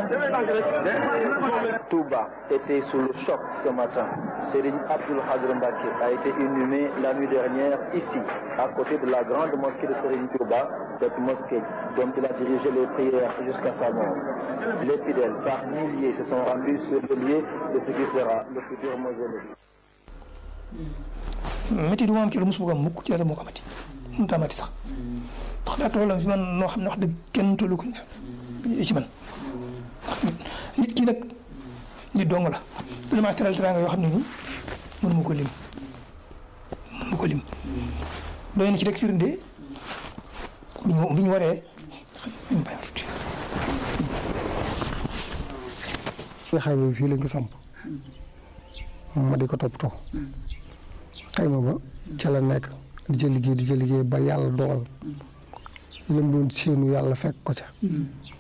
Touba était sous le choc ce matin. Serigne Abdoul Khadr Mbacké a été inhumé la nuit dernière ici, à côté de la grande mosquée de Serigne Touba, cette mosquée dont il a dirigé les prières jusqu'à sa mort. Les fidèles par milliers se sont rendus sur le lieu de ce qui sera le futur mausolée. métti du ma am ci lu mos bëgg am mukk ci yàlla moo ko amati mënut a amati sax ndax daa tollam fi man noo xam ne wax dëgg kenn tollu ko ci man nit ki nag nit dong la dina maa teral teraanga yoo xam ne nii mënu ma ko lim mënu ma ko lim doy na ci rek firnde bi ñu bi ñu waree xam ñu bàyyi ma tuuti nga xayma bi fii lañ ko samp ma di ko toppatoo xayma ba ca la nekk di ca liggéey di ca liggéey ba yàlla dogal lam doon séenu yàlla fekk ko ca